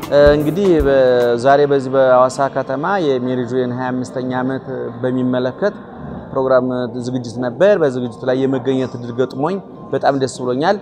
እንግዲህ ዛሬ በዚህ በሐዋሳ ከተማ የሜሪ ጆይን 25ኛ ዓመት በሚመለከት ፕሮግራም ዝግጅት ነበር። በዝግጅቱ ላይ የመገኘት እድል ገጥሞኝ በጣም ደስ ብሎኛል።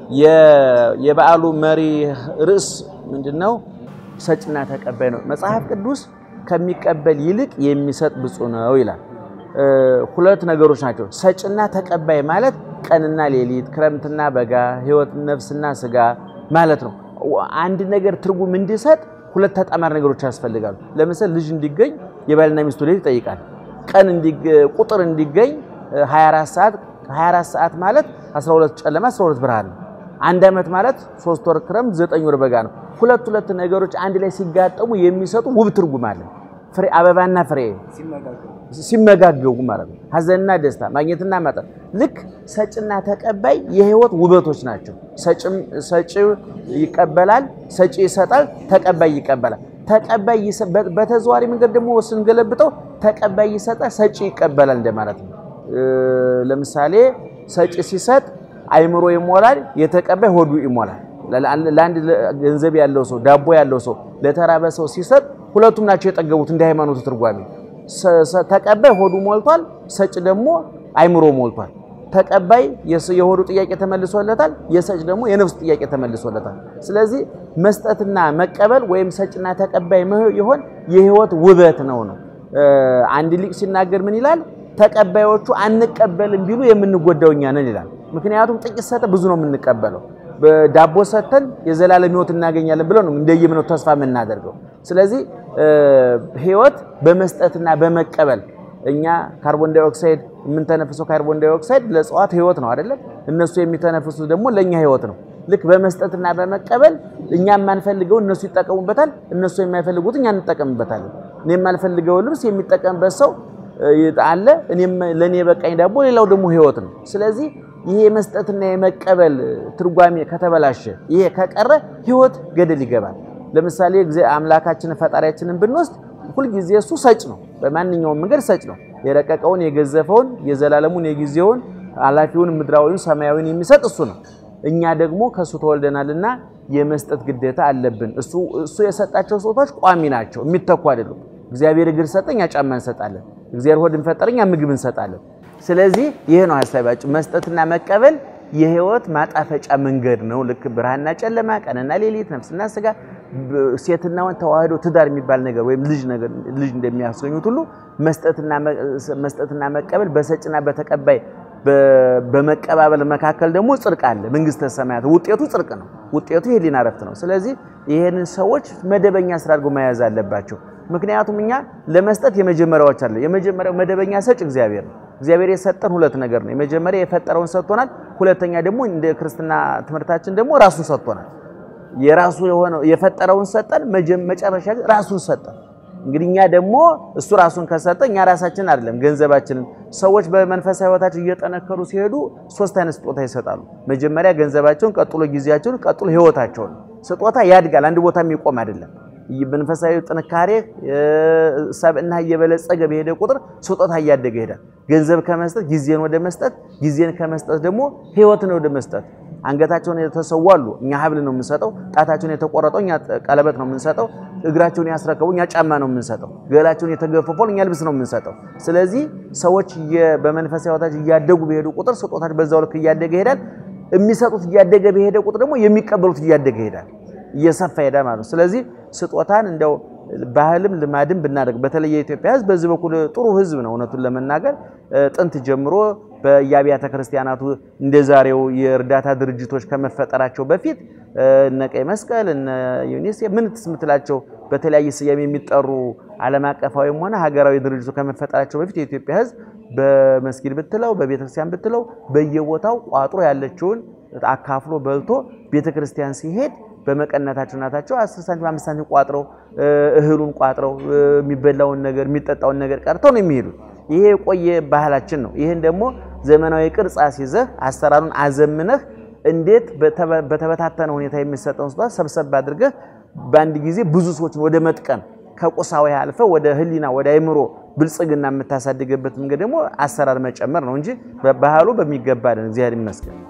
የበዓሉ መሪ ርዕስ ምንድነው? ሰጭና ተቀባይ ነው። መጽሐፍ ቅዱስ ከሚቀበል ይልቅ የሚሰጥ ብፁዕ ነው ይላል። ሁለት ነገሮች ናቸው። ሰጭና ተቀባይ ማለት ቀንና ሌሊት፣ ክረምትና በጋ፣ ሕይወት ነፍስና ስጋ ማለት ነው። አንድ ነገር ትርጉም እንዲሰጥ ሁለት ተጣማሪ ነገሮች ያስፈልጋሉ። ለምሳሌ ልጅ እንዲገኝ የባልና ሚስቱ ሌሊት ይጠይቃል። ቀን ቁጥር እንዲገኝ 24 ሰዓት 24 ሰዓት ማለት 12 ጨለማ 12 ብርሃን ነው። አንድ ዓመት ማለት 3 ወር ክረምት 9 ወር በጋ ነው። ሁለት ሁለት ነገሮች አንድ ላይ ሲጋጠሙ የሚሰጡ ውብ ትርጉም አለ። ፍሬ አበባና ፍሬ ሲመጋገቡ ማለት ነው። ሐዘንና ደስታ፣ ማግኘትና ማጣት። ልክ ሰጭና ተቀባይ የህይወት ውበቶች ናቸው። ሰጪ ይቀበላል፣ ሰጪ ይሰጣል፣ ተቀባይ ይቀበላል። ተቀባይ በተዘዋዋሪ መንገድ ደግሞ ስንገለብጠው ተቀባይ ይሰጣል፣ ሰጪ ይቀበላል እንደማለት ነው። ለምሳሌ ሰጪ ሲሰጥ አይምሮ ይሞላል፣ የተቀባይ ሆዱ ይሞላል። ለአንድ ገንዘብ ያለው ሰው ዳቦ ያለው ሰው ለተራበ ሰው ሲሰጥ ሁለቱም ናቸው የጠገቡት እንደ ሃይማኖቱ ትርጓሜ ተቀባይ ሆዱ ሞልቷል፣ ሰጭ ደግሞ አይምሮ ሞልቷል። ተቀባይ የሆዱ ጥያቄ ተመልሶለታል፣ የሰጭ ደግሞ የነፍሱ ጥያቄ ተመልሶለታል። ስለዚህ መስጠትና መቀበል ወይም ሰጭና ተቀባይ የሆን የህይወት ውበት ነው ነው። አንድ ሊቅ ሲናገር ምን ይላል? ተቀባዮቹ አንቀበልም ቢሉ የምንጎዳው እኛ ነን ይላል። ምክንያቱም ጥቂት ሰጠ ብዙ ነው የምንቀበለው። ዳቦ ሰጥተን የዘላለም ህይወት እናገኛለን ብለው ነው እንደየምነው ተስፋ የምናደርገው። ስለዚህ ህይወት በመስጠትና በመቀበል እኛ ካርቦን ዳይኦክሳይድ የምንተነፍሰው ካርቦን ዳይኦክሳይድ ለእጽዋት ህይወት ነው አይደለም? እነሱ የሚተነፍሱት ደግሞ ለእኛ ህይወት ነው። ልክ በመስጠትና በመቀበል እኛ የማንፈልገው እነሱ ይጠቀሙበታል፣ እነሱ የማይፈልጉት እኛ እንጠቀምበታለን። እኔ የማልፈልገው ልብስ የሚጠቀምበት ሰው አለ፣ እኔም ለእኔ የበቃኝ ዳቦ ሌላው ደግሞ ህይወት ነው። ስለዚህ ይሄ የመስጠትና የመቀበል ትርጓሜ ከተበላሸ ይሄ ከቀረ ህይወት ገደል ይገባል። ለምሳሌ አምላካችንን ፈጣሪያችንን ብንወስድ ሁልጊዜ እሱ ሰጭ ነው። በማንኛውም መንገድ ሰጭ ነው። የረቀቀውን የገዘፈውን የዘላለሙን የጊዜውን ኃላፊውን ምድራዊውን ሰማያዊውን የሚሰጥ እሱ ነው። እኛ ደግሞ ከእሱ ተወልደናልና የመስጠት ግዴታ አለብን። እሱ የሰጣቸው ስጦታዎች ቋሚ ናቸው፣ የሚተኩ አይደሉም። እግዚአብሔር እግር ሰጠ፣ እኛ ጫማ እንሰጣለን። እግዚአብሔር ሆድን ፈጠረ፣ እኛ ምግብ እንሰጣለን። ስለዚህ ይሄ ነው ሀሳባቸው። መስጠትና መቀበል የህይወት ማጣፈጫ መንገድ ነው። ልክ ብርሃንና ጨለማ፣ ቀንና ሌሊት፣ ነፍስና ስጋ፣ ሴትና ወንድ ተዋህዶ ትዳር የሚባል ነገር ወይም ልጅ ነገር ልጅ እንደሚያስገኙት ሁሉ መስጠትና መቀበል በሰጭና በተቀባይ በመቀባበል መካከል ደግሞ ጽድቅ አለ። መንግስተ ሰማያት ውጤቱ ጽድቅ ነው። ውጤቱ የህሊና ረፍት ነው። ስለዚህ ይሄንን ሰዎች መደበኛ ስራ አድርጎ መያዝ አለባቸው። ምክንያቱም እኛ ለመስጠት የመጀመሪያዎች አለ። የመጀመሪያው መደበኛ ሰጭ እግዚአብሔር ነው። እግዚአብሔር የሰጠን ሁለት ነገር ነው። የመጀመሪያ የፈጠረውን ሰጥቶናል። ሁለተኛ ደግሞ እንደ ክርስትና ትምህርታችን ደግሞ ራሱን ሰጥቶናል። የራሱ የሆነው የፈጠረውን ሰጠን፣ መጨረሻ ግን ራሱን ሰጠን። እንግዲህ እኛ ደግሞ እሱ ራሱን ከሰጠ እኛ ራሳችን አይደለም ገንዘባችንን። ሰዎች በመንፈሳዊ ህይወታቸው እየጠነከሩ ሲሄዱ ሶስት አይነት ስጦታ ይሰጣሉ። መጀመሪያ ገንዘባቸውን፣ ቀጥሎ ጊዜያቸውን፣ ቀጥሎ ህይወታቸውን። ስጦታ ያድጋል፣ አንድ ቦታ የሚቆም አይደለም። መንፈሳዊ ጥንካሬ ሰብእና እየበለጸገ በሄደ ቁጥር ስጦታ እያደገ ይሄዳል። ገንዘብ ከመስጠት ጊዜን ወደ መስጠት፣ ጊዜን ከመስጠት ደግሞ ህይወትን ወደ መስጠት። አንገታቸውን የተሰዉ አሉ፣ እኛ ሀብል ነው የምንሰጠው። ጣታቸውን የተቆረጠው እኛ ቀለበት ነው የምንሰጠው። እግራቸውን ያስረከቡ እኛ ጫማ ነው የምንሰጠው። ገላቸውን የተገፈፈው እኛ ልብስ ነው የምንሰጠው። ስለዚህ ሰዎች በመንፈሳዊ ህይወታቸው እያደጉ በሄዱ ቁጥር ስጦታቸው በዛው ልክ እያደገ ይሄዳል። የሚሰጡት እያደገ በሄደ ቁጥር ደግሞ የሚቀበሉት እያደገ ይሄዳል፣ እየሰፋ ይሄዳል ማለት ነው። ስለዚህ ስጦታን እንደው ባህልም ልማድም ብናደርግ በተለይ የኢትዮጵያ ህዝብ በዚህ በኩል ጥሩ ህዝብ ነው። እውነቱን ለመናገር ጥንት ጀምሮ በየአብያተ ክርስቲያናቱ እንደ ዛሬው የእርዳታ ድርጅቶች ከመፈጠራቸው በፊት እነ ቀይ መስቀል እነ ዩኒሴፍ ምን ትስምትላቸው በተለያየ ስያሜ የሚጠሩ ዓለም አቀፋዊም ሆነ ሀገራዊ ድርጅቶች ከመፈጠራቸው በፊት የኢትዮጵያ ህዝብ በመስጊድ ብትለው በቤተክርስቲያን ብትለው በየቦታው ቋጥሮ ያለችውን አካፍሎ በልቶ ቤተክርስቲያን ሲሄድ በመቀነታቸው እናታቸው 10 ሳንቲም 5 ሳንቲም ቋጥረው እህሉን ቋጥረው የሚበላውን ነገር የሚጠጣውን ነገር ቀርተው ነው የሚሄዱት። ይሄ የቆየ ባህላችን ነው። ይህን ደግሞ ዘመናዊ ቅርጽ አስይዘህ አሰራሩን አዘምነህ እንዴት በተበታተነ ሁኔታ የሚሰጠውን ስጦታ ሰብሰብ አድርገህ በአንድ ጊዜ ብዙ ሰዎችን ወደ መጥቀም ከቁሳዊ አልፈ ወደ ህሊና ወደ አይምሮ ብልጽግና የምታሳድግበት መንገድ ደግሞ አሰራር መጨመር ነው እንጂ ባህሉ በሚገባ እግዚአብሔር ይመስገን።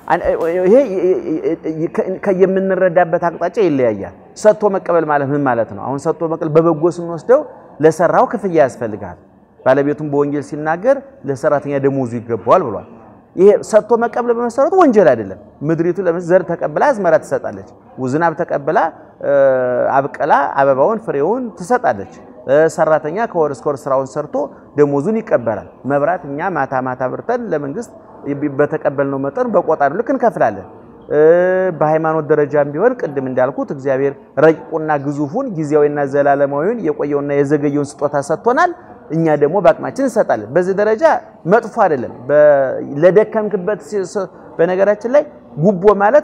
ይሄ የምንረዳበት አቅጣጫ ይለያያል። ሰጥቶ መቀበል ማለት ምን ማለት ነው? አሁን ሰጥቶ መቀበል በበጎ ስንወስደው ለሰራው ክፍያ ያስፈልጋል። ባለቤቱም በወንጌል ሲናገር ለሰራተኛ ደሞዙ ይገባዋል ብሏል። ይሄ ሰጥቶ መቀበል በመሰረቱ ወንጀል አይደለም። ምድሪቱ ዘር ተቀብላ አዝመራ ትሰጣለች። ዝናብ ተቀብላ አብቀላ አበባውን ፍሬውን ትሰጣለች። ሰራተኛ ከወር እስከ ወር ስራውን ሰርቶ ደሞዙን ይቀበላል። መብራት እኛ ማታ ማታ ብርተን ለመንግስት በተቀበልነው መጠን በቆጣሪ ልክ እንከፍላለን። በሃይማኖት ደረጃም ቢሆን ቅድም እንዳልኩት እግዚአብሔር ረቂቁና ግዙፉን ጊዜያዊና ዘላለማዊውን የቆየውና የዘገየውን ስጦታ ሰጥቶናል። እኛ ደግሞ በአቅማችን እንሰጣለን። በዚህ ደረጃ መጥፎ አይደለም። ለደከምክበት በነገራችን ላይ ጉቦ ማለት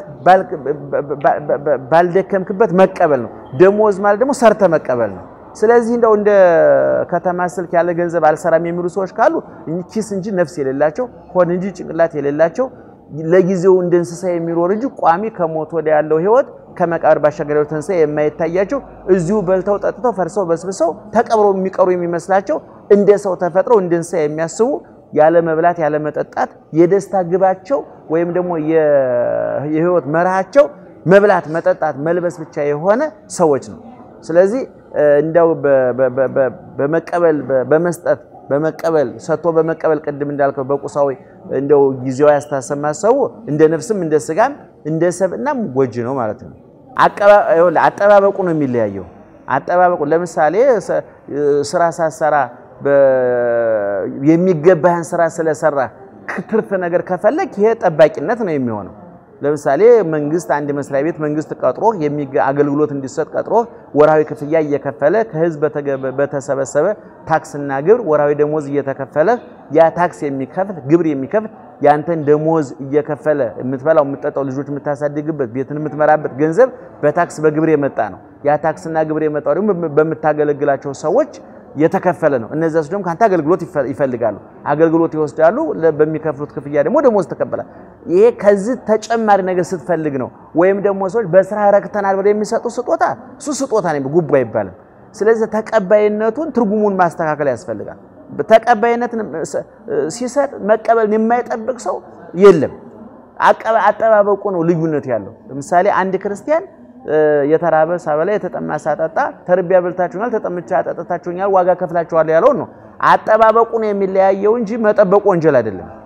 ባልደከምክበት መቀበል ነው። ደሞዝ ማለት ደግሞ ሰርተ መቀበል ነው። ስለዚህ እንደው እንደ ከተማ ስልክ ያለ ገንዘብ አልሰራም የሚሉ ሰዎች ካሉ ኪስ እንጂ ነፍስ የሌላቸው ሆን እንጂ ጭንቅላት የሌላቸው ለጊዜው እንደ እንስሳ የሚኖር እንጂ ቋሚ ከሞት ወደ ያለው ህይወት ከመቃብር ባሻገር ያለው ትንሣኤ የማይታያቸው እዚሁ በልተው ጠጥተው ፈርሰው በስብሰው ተቀብረው የሚቀሩ የሚመስላቸው እንደ ሰው ተፈጥረው እንደ እንስሳ የሚያስቡ ያለ መብላት ያለ መጠጣት የደስታ ግባቸው ወይም ደግሞ የህይወት መርሃቸው መብላት፣ መጠጣት፣ መልበስ ብቻ የሆነ ሰዎች ነው። ስለዚህ እንደው በመቀበል በመስጠት በመቀበል ሰጥቶ በመቀበል ቅድም እንዳልከው በቁሳዊ እንደው ጊዜያዊ አስተሳሰብ ማሰቡ እንደ ነፍስም እንደ ስጋም እንደ ሰብእናም ጎጂ ነው ማለት ነው። አጠባበቁ ነው የሚለያየው። አጠባበቁ ለምሳሌ ስራ ሳሰራ የሚገባህን ስራ ስለሰራ ትርፍ ነገር ከፈለግ ይሄ ጠባቂነት ነው የሚሆነው። ለምሳሌ መንግስት አንድ መስሪያ ቤት መንግስት ቀጥሮ አገልግሎት እንዲሰጥ ቀጥሮ ወራዊ ክፍያ እየከፈለ ከህዝብ በተሰበሰበ ታክስና ግብር ወራዊ ደሞዝ እየተከፈለ ያ ታክስ የሚከፍል ግብር የሚከፍል ያንተን ደሞዝ እየከፈለ የምትበላው የምትጠጣው ልጆች የምታሳድግበት ቤትን የምትመራበት ገንዘብ በታክስ በግብር የመጣ ነው። ያ ታክስና ግብር የመጣው ደግሞ በምታገለግላቸው ሰዎች የተከፈለ ነው። እነዚያ ሰዎች ደግሞ ካንተ አገልግሎት ይፈልጋሉ፣ አገልግሎት ይወስዳሉ። በሚከፍሉት ክፍያ ደግሞ ደሞዝ ተቀበላል። ይሄ ከዚህ ተጨማሪ ነገር ስትፈልግ ነው። ወይም ደግሞ ሰዎች በስራ ረክተናል ብለው የሚሰጡ ስጦታ እሱ ስጦታ ነው፣ ጉቦ አይባልም። ስለዚህ ተቀባይነቱን ትርጉሙን ማስተካከል ያስፈልጋል። ተቀባይነትን ሲሰጥ መቀበልን የማይጠብቅ ሰው የለም። አጠባበቁ ነው ልዩነት ያለው። ለምሳሌ አንድ ክርስቲያን የተራበ ሳበላ የተጠማ ሳጠጣ ተርቤ አብልታችሁኛል፣ ተጠምቼ አጠጥታችሁኛል፣ ዋጋ ከፍላችኋል ያለውን ነው። አጠባበቁ ነው የሚለያየው እንጂ መጠበቁ ወንጀል አይደለም።